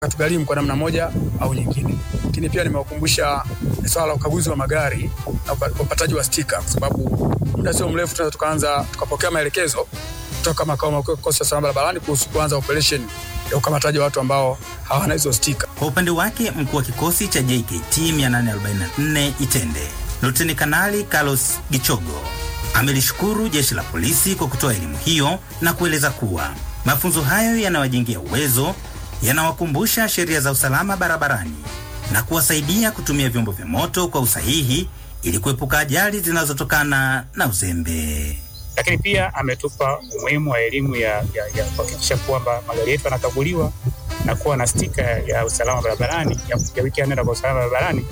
katugharimu kwa namna moja au nyingine. Lakini pia nimewakumbusha swala la ukaguzi wa magari na upataji wa stika, kwa sababu muda sio mrefu tunaweza tukaanza tukapokea maelekezo kutoka makao makuu ya kikosi cha usalama barabarani kuhusu kuanza operation ya ukamataji wa watu ambao hawana hizo stika. Kwa upande wake mkuu wa kikosi cha JKT 844 Itende, Luteni Kanali Carlos Gichogo amelishukuru jeshi la polisi kwa kutoa elimu hiyo na kueleza kuwa mafunzo hayo yanawajengea uwezo, yanawakumbusha sheria za usalama barabarani na kuwasaidia kutumia vyombo vya moto kwa usahihi ili kuepuka ajali zinazotokana na uzembe. Lakini pia ametupa umuhimu wa elimu ya, ya, ya kuhakikisha kwamba magari yetu yanakaguliwa na kuwa na stika ya usalama barabarani ya, ya wiki ya nenda kwa usalama barabarani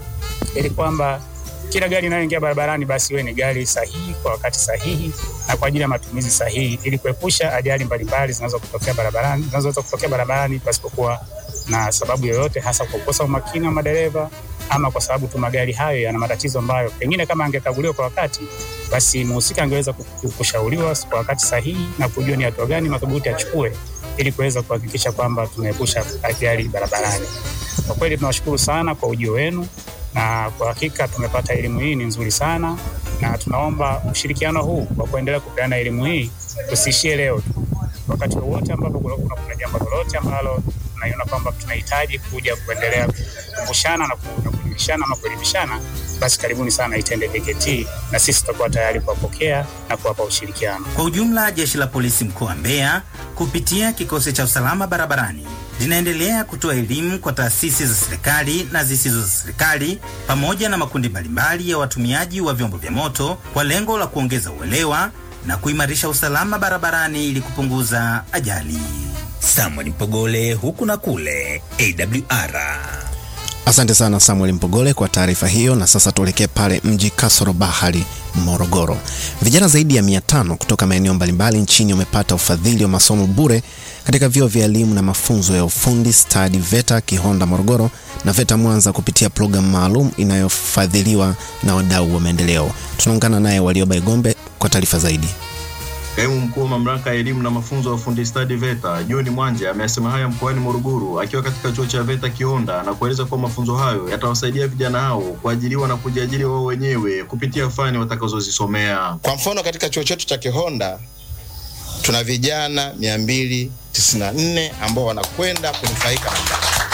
ili kwamba kila gari inayoingia barabarani basi iwe ni gari sahihi kwa wakati sahihi na kwa ajili ya matumizi sahihi ili kuepusha ajali mbalimbali zinazoweza kutokea barabarani zinazoweza kutokea barabarani pasipokuwa na sababu yoyote, hasa kwa kukosa umakini wa madereva ama kwa sababu tu magari hayo yana matatizo ambayo pengine kama angekaguliwa kwa wakati, basi mhusika angeweza kushauriwa kwa wakati sahihi na kujua ni hatua gani madhubuti achukue ili kuweza kuhakikisha kwamba tunaepusha ajali barabarani. Kwa kweli tunawashukuru sana kwa ujio wenu na kwa hakika tumepata elimu hii ni nzuri sana, na tunaomba ushirikiano huu wa kuendelea kupeana elimu hii tusiishie leo tu. Wakati wowote ambapo kuna, kuna, kuna jambo lolote ambalo tunaiona kwamba tunahitaji kuja kuendelea kukumbushana na kuelimishana ama kuelimishana, basi karibuni sana Itende JKT na sisi tutakuwa tayari kuwapokea na kuwapa ushirikiano. Kwa ujumla, jeshi la polisi mkoa wa Mbeya kupitia kikosi cha usalama barabarani linaendelea kutoa elimu kwa taasisi za serikali na zisizo za serikali pamoja na makundi mbalimbali ya watumiaji wa vyombo vya moto kwa lengo la kuongeza uelewa na kuimarisha usalama barabarani ili kupunguza ajali. Samuel Mpogole, huku na kule, AWR. Asante sana Samuel Mpogole kwa taarifa hiyo. Na sasa tuelekee pale mji kasoro bahari Morogoro. Vijana zaidi ya mia tano kutoka maeneo mbalimbali nchini wamepata ufadhili wa masomo bure katika vyuo vya elimu na mafunzo ya ufundi stadi VETA Kihonda Morogoro na VETA Mwanza kupitia programu maalum inayofadhiliwa na wadau wa maendeleo. Tunaungana naye Walioba Igombe kwa taarifa zaidi. Kaimu mkuu wa mamlaka ya elimu na mafunzo ya ufundi stadi VETA John Mwanja amesema haya mkoani Morogoro akiwa katika chuo cha VETA Kihonda na kueleza kuwa mafunzo hayo yatawasaidia vijana hao kuajiriwa na kujiajiri wao wenyewe kupitia fani watakazozisomea. Kwa mfano, katika chuo chetu cha Kihonda tuna vijana 294 ambao wanakwenda kunufaika na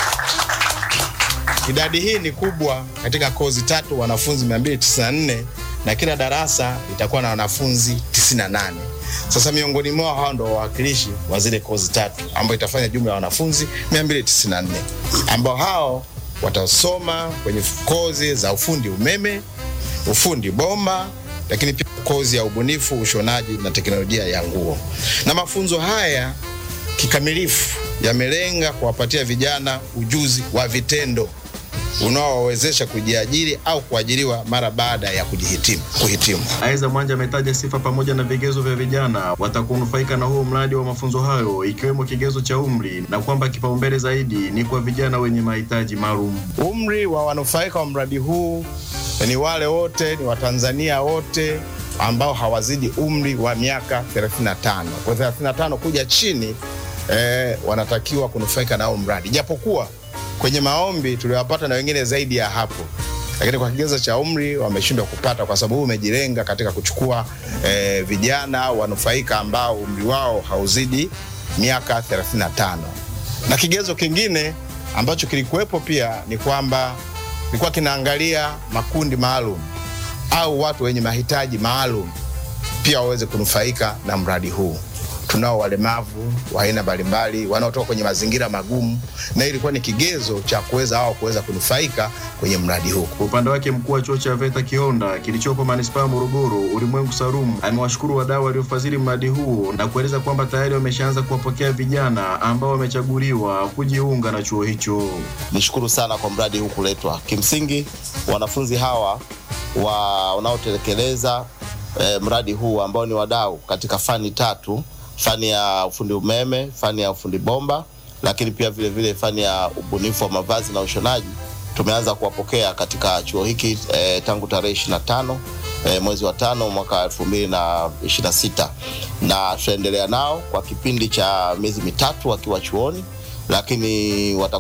idadi hii ni kubwa katika kozi tatu, wanafunzi 294 na kila darasa litakuwa na wanafunzi 98. Sasa miongoni mwao hao ndo wawakilishi wa zile kozi tatu ambao itafanya jumla ya wanafunzi 294 ambao hao watasoma kwenye kozi za ufundi umeme, ufundi bomba, lakini pia kozi ya ubunifu, ushonaji na teknolojia ya nguo. Na mafunzo haya kikamilifu yamelenga kuwapatia vijana ujuzi wa vitendo unaowawezesha kujiajiri au kuajiriwa mara baada ya kujihitimu kuhitimu. Aidha, Mwanja ametaja sifa pamoja na vigezo vya vijana watakaonufaika na huo mradi wa mafunzo hayo ikiwemo kigezo cha umri na kwamba kipaumbele zaidi ni kwa vijana wenye mahitaji maalum. Umri wa wanufaika wa mradi huu ni wale wote, ni Watanzania wote ambao hawazidi umri wa miaka 35. Kwa 35 kuja chini eh, wanatakiwa kunufaika na huo mradi, japokuwa kwenye maombi tuliwapata na wengine zaidi ya hapo, lakini kwa kigezo cha umri wameshindwa kupata, kwa sababu umejilenga katika kuchukua eh, vijana wanufaika ambao umri wao hauzidi miaka 35. Na kigezo kingine ambacho kilikuwepo pia ni kwamba kilikuwa kinaangalia makundi maalum au watu wenye mahitaji maalum pia waweze kunufaika na mradi huu. Tunao walemavu wa aina mbalimbali wanaotoka kwenye mazingira magumu, na ilikuwa ni kigezo cha kuweza hao kuweza kunufaika kwenye mradi huu. Kwa upande wake, mkuu wa chuo cha VETA Kihonda kilichopo manispaa ya Morogoro, Ulimwengu Salum, amewashukuru wadau waliofadhili mradi huo na kueleza kwamba tayari wameshaanza kuwapokea vijana ambao wamechaguliwa kujiunga na chuo hicho. Nishukuru sana kwa mradi huu kuletwa. Kimsingi wanafunzi hawa wa wanaotekeleza eh, mradi huu ambao ni wadau katika fani tatu fani ya ufundi umeme, fani ya ufundi bomba, lakini pia vile vile fani ya ubunifu wa mavazi na ushonaji. Tumeanza kuwapokea katika chuo hiki eh, tangu tarehe ishirini na tano eh, mwezi wa tano mwaka elfu mbili na ishirini na sita na tutaendelea nao kwa kipindi cha miezi mitatu wakiwa chuoni lakini wata